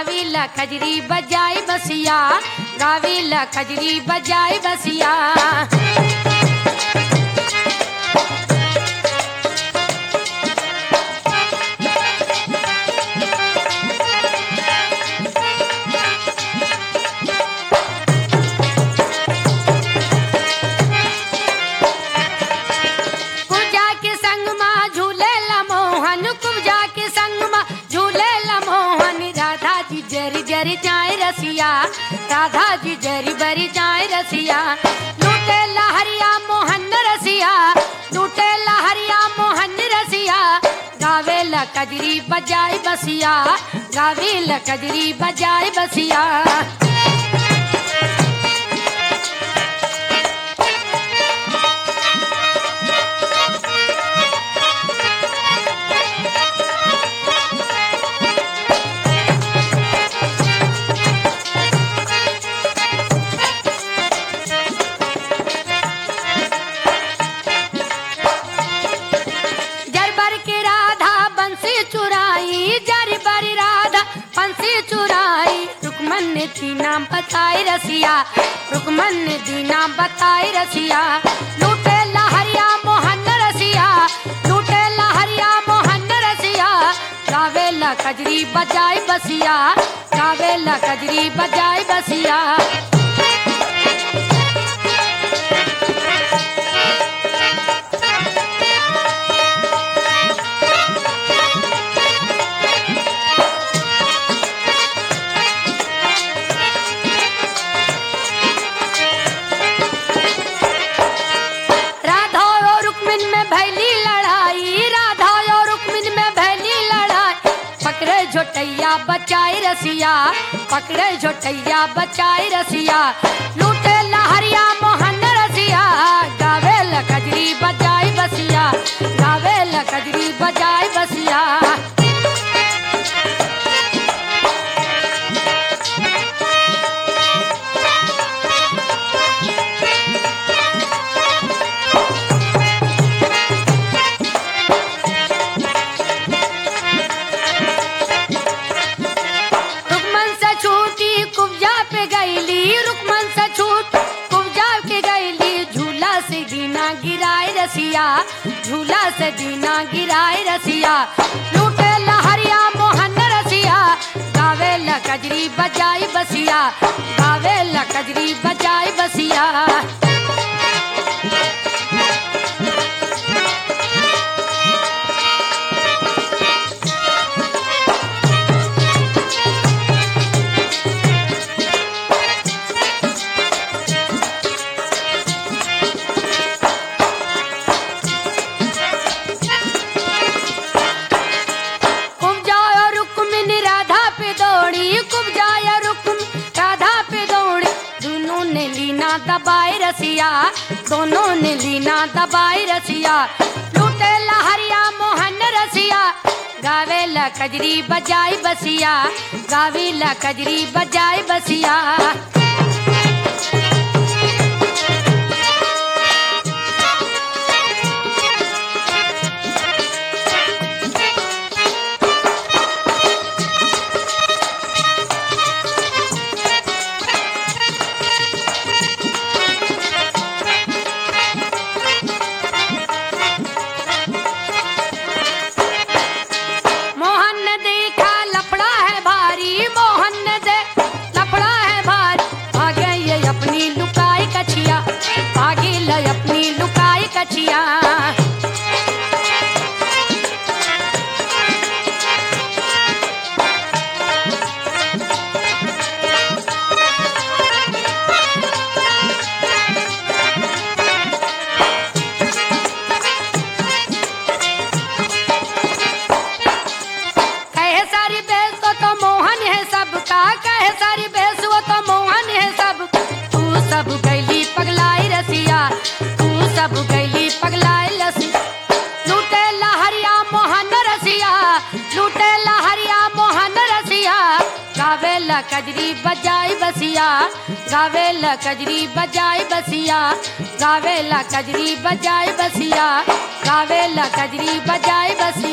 गावीला खजरी बजाई बसिया गावीला खजरी बजाई बसिया कुजा के संग माँ झूले मोहन कुजा के संग माँ झूले मोहन राधा जी जरी जरी जाए रसिया राधा जी जरी बरी जाए रसिया लूटे लहरिया मोहन रसिया लूटे लहरिया मोहन रसिया गावे ला कजरी बजाई बसिया गावे ला कजरी बजाई बसिया जरबर की राधा बंसी चुराई जरबर राधा बंसी चुराई रुकमन ने दी नाम बताई रसिया रुकमन ने दी नाम बताई रसिया लूटे लहरिया मोहन रसिया लूटे लहरिया मोहन रसिया गावे ला कजरी बजाई बसिया गावे ला कजरी बजाई बसिया राधा और रुक्मिन में भैली लड़ाई राधा और रुक्मिन में भैली लड़ाई पकड़े झोटैया बचाई रसिया पकड़े झोटैया बचाई रसिया लूटे लहरिया मोहन रसिया गावे ला कजरी बजाई बसिया गावे ला कजरी बजाई बसिया रुकमन से छूटी कुब्जा पे गईली रुकमन से छूट कुब्जा के गईली झूला से दीना गिराए रसिया झूला से दीना गिराए रसिया लूटे लहरिया मोहन रसिया गावे ला कजरी बजाई बसिया गावे ला कजरी बजाई बसिया कुब्जा और रुक्मिन राधा पे दौड़ी कुब्जा और रुक्म राधा पे दौड़ी दोनों ने लीना दबाए रसिया दोनों ने लीना दबाए रसिया लूटे लहरिया मोहन रसिया गावे ला कजरी बजाई बसिया गावे ला कजरी बजाई बसिया मोहन ने देखा लफड़ा है भारी मोहन ने दे लफड़ा है भारी भागे ये अपनी लुकाई कछिया भागे ले अपनी लुकाई कछिया कहे सारी बेस को तो मोहन है सबका कहे सारी बेस वो तो मोहन है सब तू सब गैली पगलाई रसिया तू सब गैली पगलाई रसिया लूटे लहरिया मोहन रसिया लूटे लहरिया मोहन रसिया गावे ला कजरी बजाई बसिया गावे ला कजरी बजाई बसिया गावे ला कजरी बजाई बसिया गावे ला कजरी बजाई बसिया